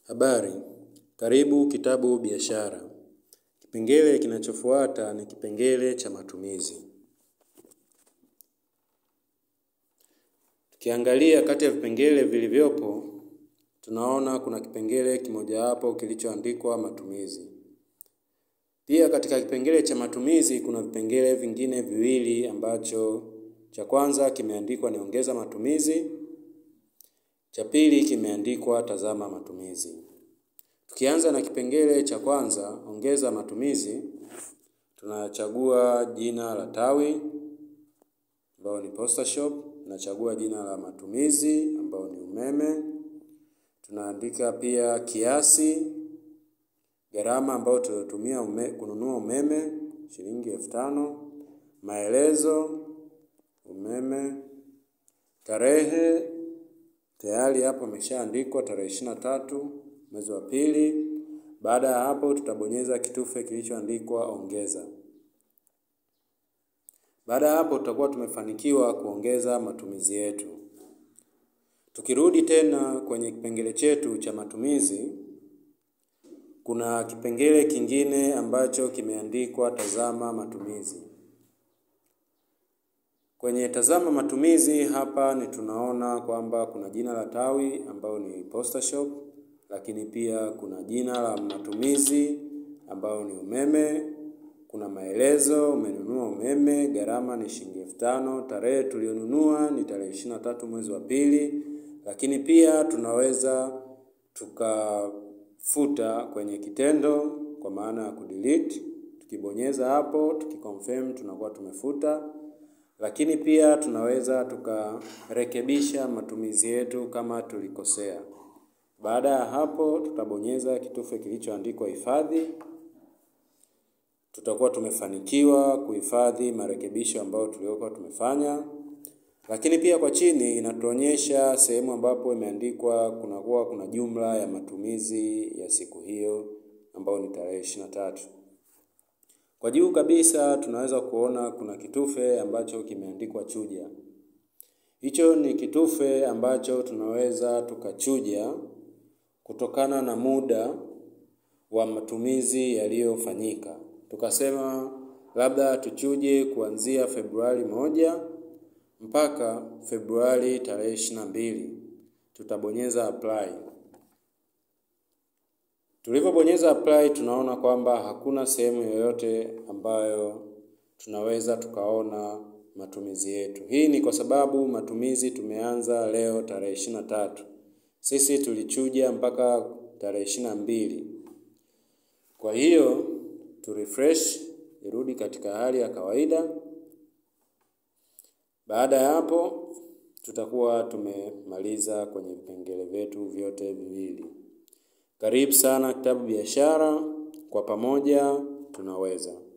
Habari, karibu kitabu biashara. Kipengele kinachofuata ni kipengele cha matumizi. Tukiangalia kati ya vipengele vilivyopo, tunaona kuna kipengele kimojawapo kilichoandikwa matumizi. Pia katika kipengele cha matumizi kuna vipengele vingine viwili ambacho cha kwanza kimeandikwa ni ongeza matumizi, cha pili kimeandikwa tazama matumizi. Tukianza na kipengele cha kwanza, ongeza matumizi, tunachagua jina la tawi, ambao ni Posta Shop, tunachagua jina la matumizi, ambao ni umeme, tunaandika pia kiasi, gharama ambayo tuliotumia ume, kununua umeme, shilingi elfu tano, maelezo, umeme, tarehe, tayari hapo imeshaandikwa tarehe ishirini na tatu mwezi wa pili. Baada ya hapo tutabonyeza kitufe kilichoandikwa ongeza. Baada ya hapo tutakuwa tumefanikiwa kuongeza matumizi yetu. Tukirudi tena kwenye kipengele chetu cha matumizi, kuna kipengele kingine ambacho kimeandikwa tazama matumizi. Kwenye tazama matumizi hapa ni tunaona kwamba kuna jina la tawi ambao ni Posta Shop, lakini pia kuna jina la matumizi ambao ni umeme, kuna maelezo, umenunua umeme, gharama ni shilingi elfu tano, tarehe tulionunua ni tarehe ishirini na tatu mwezi wa pili, lakini pia tunaweza tukafuta kwenye kitendo kwa maana ya kudelete. Tukibonyeza hapo, tukiconfirm tunakuwa tumefuta, lakini pia tunaweza tukarekebisha matumizi yetu kama tulikosea. Baada ya hapo, tutabonyeza kitufe kilichoandikwa hifadhi. Tutakuwa tumefanikiwa kuhifadhi marekebisho ambayo tuliokuwa tumefanya, lakini pia kwa chini inatuonyesha sehemu ambapo imeandikwa kunakuwa kuna jumla ya matumizi ya siku hiyo ambayo ni tarehe ishirini na tatu. Kwa juu kabisa tunaweza kuona kuna kitufe ambacho kimeandikwa chuja. Hicho ni kitufe ambacho tunaweza tukachuja kutokana na muda wa matumizi yaliyofanyika. Tukasema labda tuchuje kuanzia Februari moja mpaka Februari tarehe ishirini na mbili. Tutabonyeza apply. Tulipobonyeza apply tunaona kwamba hakuna sehemu yoyote ambayo tunaweza tukaona matumizi yetu. Hii ni kwa sababu matumizi tumeanza leo tarehe ishirini na tatu. Sisi tulichuja mpaka tarehe ishirini na mbili. Kwa hiyo tu refresh irudi katika hali ya kawaida. Baada ya hapo tutakuwa tumemaliza kwenye vipengele vyetu vyote viwili. Karibu sana kitabu biashara, kwa pamoja tunaweza.